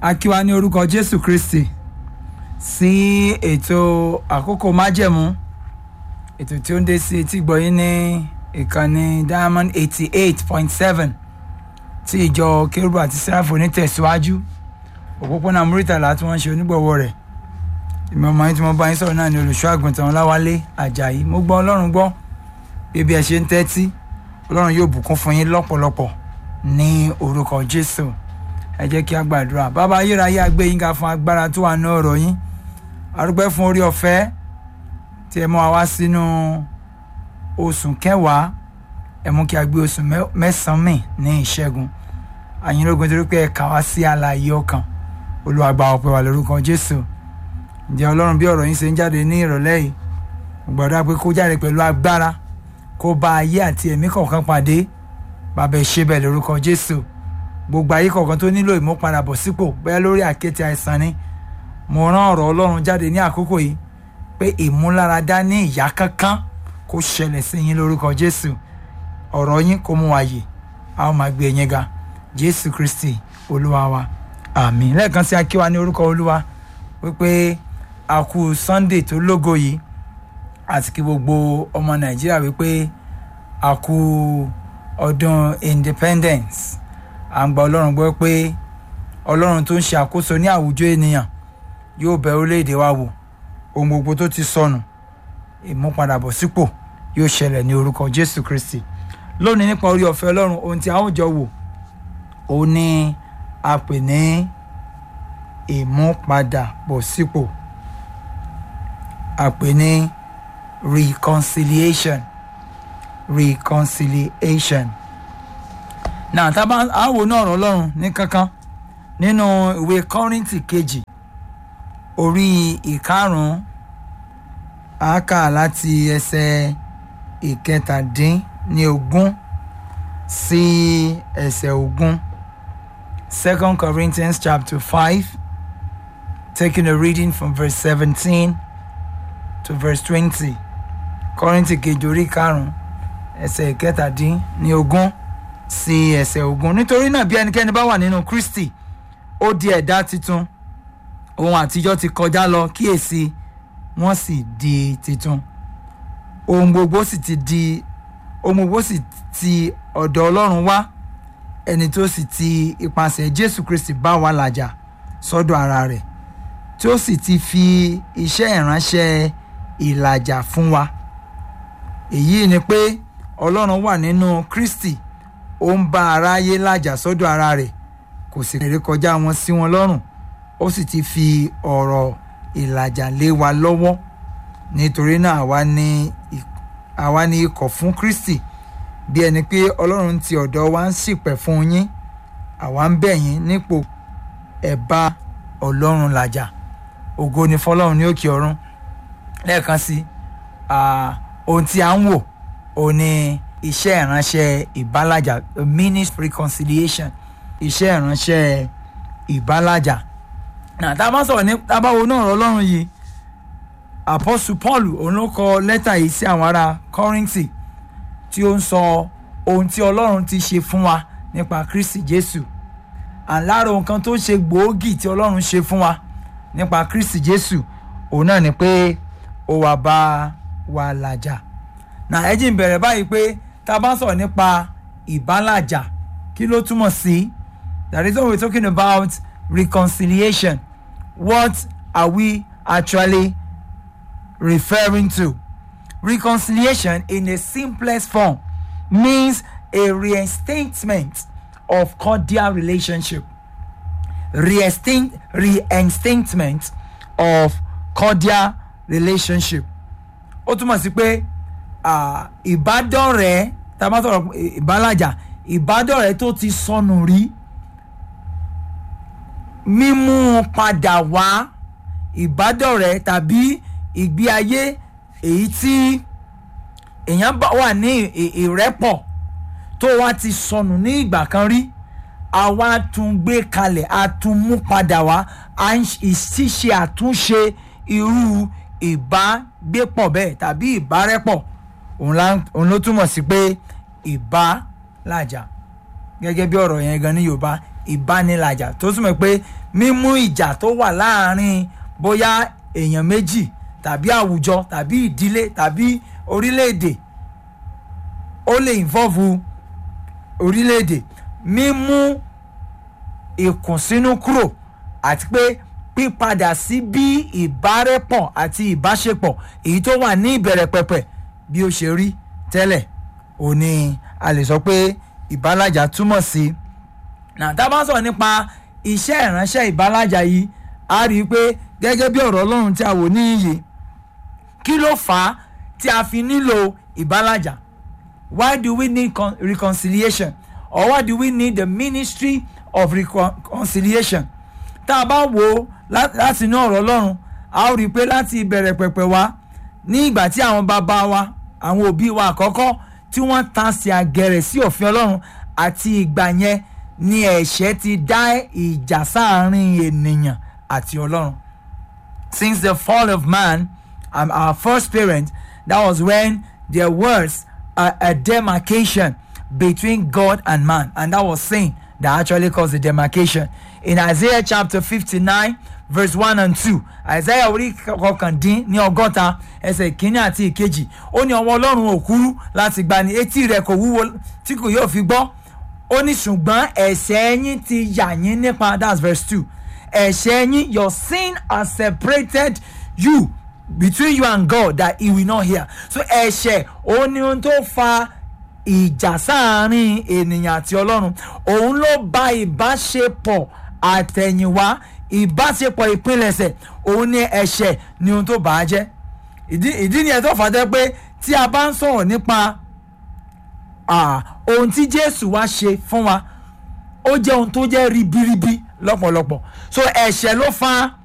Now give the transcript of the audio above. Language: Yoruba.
a kí wa ní orúkọ jésù kristi sí ètò àkókò májẹ̀mú ètò tí ó ń dé sí etí gbọ̀yìn ní ìkànnì diamond eighty eight point seven tí ìjọ kérúbù àti sẹ́ráfù onítẹ̀síwájú òpópónà muritàlá tí wọ́n ń ṣe onígbọ̀wọ́ rẹ̀ ìmọ̀ ọmọ yín tí mo bá yín sọ̀rọ̀ náà ní olùṣọ́ àgùntàn ọláwálé àjàyí mo gbọ́ ọlọ́run gbọ́ bí ẹ ṣe ń tẹ́tí ọlọ́run yóò bùkún fún yín lọ́pọ̀lọpọ̀ ní orúkọ jésù ẹ jẹ́ kí a gbàdúrà bàbá ayérayé agbé yín ga fún agbára tó wà ní ọ̀rọ̀ yín arúgbẹ́ fún orí ọ̀fẹ́ tí ẹ mú wa wá sínú oṣù kẹwàá ẹ mú kí a gbé oṣù mẹ́sàn-án mì ní ìṣẹ́gun àyìnlógún torí pé ẹ kà wá sí àlàyé ọkàn Olúwa gba ọpẹ́ wa lórúkọ jésù ǹjẹ́ ọlọ́run bí ọ̀rọ̀ yín ṣe ń jáde ní ìrọ̀lẹ́ yìí gbọ́dọ̀ pé kó jáde pẹ̀lú agbára kó bá ayé àti ẹ̀mí kọ̀ọ̀kan pàdé bàbá ẹ ṣe bẹ́ẹ̀ lórúkọ jésù gbogbo ayé kọ̀ọ̀kan tó nílò ìmúpadàbọ̀ sípò bẹ́ẹ̀ lórí àkéte àìsàn ni mo rán ọ̀rọ̀ ọlọ́run jáde ní àkókò yìí pé ìmúláradá ní ìyá kankan kó ṣẹlẹ̀ sí yín lórúkọ jésù ọ̀rọ̀ yín kó mú wa yè a ó máa gbé yín ga jésù kristi olúwa wa àmín lẹ́ẹ̀kan sí akíwa ní orúkọ olúwa wípé a kú sunday tó lógo yìí àti kí gbogbo ọmọ nàìjíríà wípé a kú ọdún independence à ń gba ọlọ́run gbọ́ pé ọlọ́run tó ń ṣe àkóso ní àwùjọ ènìyàn yóò bẹ orílẹ̀-èdè wa wò ohun gbogbo tó ti sọnù ìmúpadàbọ̀sípò yóò ṣẹlẹ̀ ní orúkọ jésù kristi lónìí nípa orí ọ̀fẹ́ ọlọ́run ohun tí a ó jọ wò òun ni a pè ní ìmúpadàbọ̀sípò a pè ní reconciliation reconciliation náà tá a bá a wò náà ọ̀rọ̀ ọlọ́run ní kankan nínú ìwé kọ́rìntì kejì orí ìkarùn-ún a kà láti ẹsẹ̀ ìkẹtàdínní ogún sí ẹsẹ̀ ogún second corinthians chapter five taking a reading from verse seventeen to verse twenty kọ́rìntì kejì orí karùn-ún ẹsẹ̀ ìkẹtàdínní ogún sí ẹsẹ̀ ogún nítorí náà bí ẹnikẹ́ni bá wà nínú kristi ó di ẹ̀dá titun ohun àtijọ́ ti kọjá lọ kíyèsí wọ́n sì di titun ohun gbogbo sì ti di ohun gbogbo sì ti ọ̀dọ̀ ọlọ́run wá ẹni tó sì ti ipasẹ̀ jésù kristi bá wa làjà sọ́dọ̀ ara rẹ̀ tí ó sì ti fi iṣẹ́ ìránṣẹ́ ìlàjà fún wa èyí ni pé ọlọ́run wà nínú kristi ó ń bá aráyé làjà sọ́dọ̀ ara rẹ̀ kò sì rere kọjá wọn sí wọn lọ́rùn ó sì ti fi ọ̀rọ̀ ìlàjà lé wa lọ́wọ́ nítorí náà àwa ní àwa ní ikọ̀ fún kristi bí ẹni pé ọlọ́run ti ọ̀dọ̀ wa ń ṣìpẹ̀ fún yín àwa ń bẹ̀ yín nípò ẹ̀ bá ọlọ́run làjà ògo ni fọlọ́run ní òkè ọ̀run lẹ́ẹ̀kan sí ohun tí a ń wò òun ni iṣẹ́ ìránṣẹ́ ìbálàjà ministry reconciliation iṣẹ́ ìránṣẹ́ ìbálàjà náà tá a bá sọ̀rọ̀ ní tá a bá wo náà ọ̀rọ̀ ọlọ́run yìí apostle paul òun ló kọ lẹ́tà yìí sí àwọn ará kọ́rìntì tí ó ń sọ ohun tí ọlọ́run ti ṣe fún wa nípa kristi jésù àlára ohun kan tó ṣe gbòógì tí ọlọ́run ṣe fún wa nípa kristi jésù òun náà ni pé ó wá bá wa làjà náà ẹ jí ń bẹ̀rẹ̀ báyìí pé tá a bá sọ̀rọ̀ nípa ìbálàjà kí ló túmọ̀ sí that is what we are talking about reconciliation what are we actually referring to reconciliation in a simplest form means a reinstatement of cordial relationship Reinstinct, reinstatement of cordial relationship ó túmọ̀ sí pé ìbádọ́rẹ̀ẹ́ tá a bá sọ̀rọ̀ ìbálàjà ìbádọ́rẹ̀ẹ́ tó ti sọnù rí mímú padà wá ìbádọ́rẹ̀ẹ́ tàbí ìgbé ayé èyí tí èèyàn wà ní ìrẹ́pọ̀ tó wá ti sọnù ní ìgbà kan rí àwa tún gbé kalẹ̀ a tún mú padà wá ṣíṣe àtúnṣe irú ìbágbépọ̀ bẹ́ẹ̀ tàbí ìbárẹ́pọ̀ òun ló túmọ̀ sí pé ìbálàjà gẹ́gẹ́ bí ọ̀rọ̀ yẹn gan ní yorùbá ìbánilàjà tó túmọ̀ pé mímú ìjà tó wà láàrin bóyá èèyàn méjì tàbí àwùjọ tàbí ìdílé tàbí orílẹ̀-èdè ó lè involve orílẹ̀-èdè mímú ìkùnsínú kúrò àti pé pípadà sí bí ìbárẹ́pọ̀ àti ìbáṣepọ̀ èyí tó wà ní ìbẹ̀rẹ̀ pẹ̀pẹ̀ bí ó ṣe rí tẹ́lẹ̀ ò ní a lè sọ pé ìbálàjà túmọ̀ sí. nà tá a bá sọ̀rọ̀ nípa iṣẹ́ ìránṣẹ́ ìbálàjà yìí a rí i pé gẹ́gẹ́ bí ọ̀rọ̀ ọlọ́run tí a wò ní iyì kí ló fà á tí a fi nílò ìbálàjà why do we need con- reconciliation or why do we need the ministry of reconciliation tá a bá wò ó láti inú ọ̀rọ̀ ọlọ́run a ó rí i pé láti ìbẹ̀rẹ̀ pẹ̀pẹ̀ wá ní ìgbà tí àwọn bàbá wa àwọn òbí wa àkọ́kọ́ tí wọ́n ta sí àgẹ̀rẹ̀ sí òfin ọlọ́run àti ìgbà yẹn ni ẹ̀ṣẹ̀ ti dá ìjà sáàárín ènìyàn àti ọlọ́run since the fall of man um, our first parent that was when there was a, a demarcation between God and man and that was sin that actually caused the demarcation in Isaiah chapter fifty-nine verse one and two Isaiah orí kọkàndín ní ọgọ́ta ẹsẹ̀ ìkíní àti ìkejì ó ní ọwọ́ ọlọ́run ò kúrú láti gbani etí rẹ̀ kò wúwo tí kò yóò fi gbọ́ ó ní ṣùgbọ́n ẹ̀ṣẹ̀ yín ti yà yín nípa that's verse two ẹ̀ṣẹ̀ yín your sin has separated you between you and God that he will not hear so ẹ̀ṣẹ̀ ó ní ohun tó fa ìjà sáàárín ènìyàn àti ọlọ́run òun ló ba ìbáṣepọ̀ àtẹ̀yìnwá ìbáṣepọ̀ ìpilẹ̀ṣẹ̀ òun ní ẹ̀ṣẹ̀ ni ohun tó bàá jẹ́ ìdí ìdí nìyẹn tó fà á jẹ́ pé tí a bá ń sọ̀rọ̀ nípa ohun tí Jésù wá ṣe fún wa ó jẹ́ ohun tó jẹ́ ribiribi lọ́pọ̀lọpọ̀ so ẹ̀ṣẹ̀ ló fa